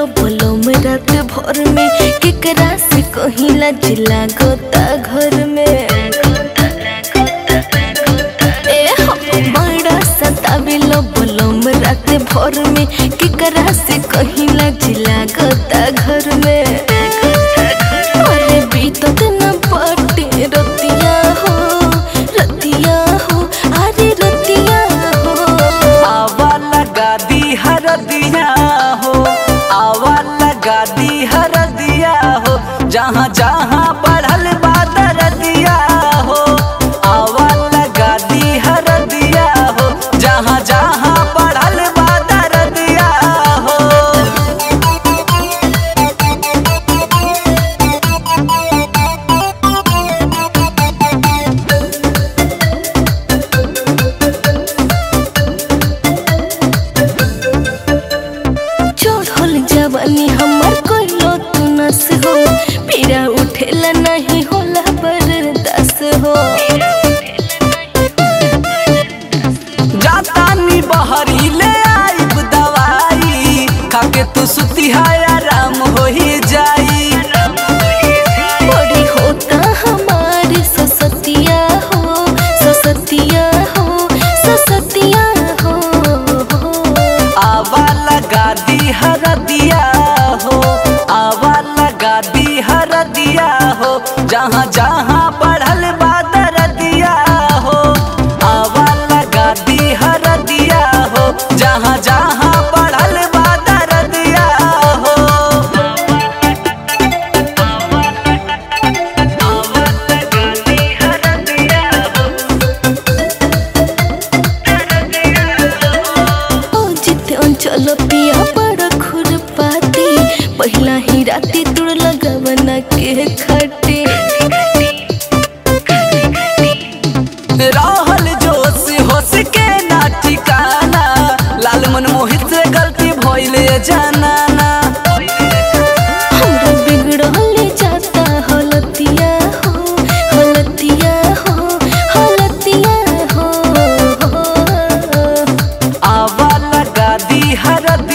बोलो में रात भर में केकरा से कहिला जिला गोता घर में ए हो बड़ा सताविलो बोलो में रात भर में केकरा से कहिला जिला गोता घर में अरे बीतत न पटे रतिया हो रतिया हो अरे रतिया हो आवा लगा दी हर दिया हो आवा लगा दी हर दिया हो जहाँ जहाँ बढ़ल बादर दिया हो आवा लगा दी हर दिया हो जहाँ जहाँ बढ़ल बादर दिया हो चढ़ल जवानी हमर कोइलो तू नस हो पीरा उठेला नहीं होला बर्दास हो जातानी बहरी ले आइब दवाई खाके तू सुती है आराम हो ही जाई बड़ी होता हमारी ससतिया हो ससतिया हो ससतिया हो आवा लगा दी हर दिया हो आवा लगा दी हर दिया हो जहाँ जहाँ बढ़ल बादर दिया हो आवा लगा दी हर दिया हो जहाँ जहाँ बढ़ल बादर दिया हो आवा लगा दी हर दिया हो ओ जिते अंचल पिया बड़ खुरपाती पहिला ही राती तुड़ लगवना के खटे रहल जोश होश के ना ठिकाना लाल मन मोहित से गलती भइले जानाना हमरा बिगड़ल जाता हलतिया हो हलतिया हो हलतिया हो आवा लगा दी हर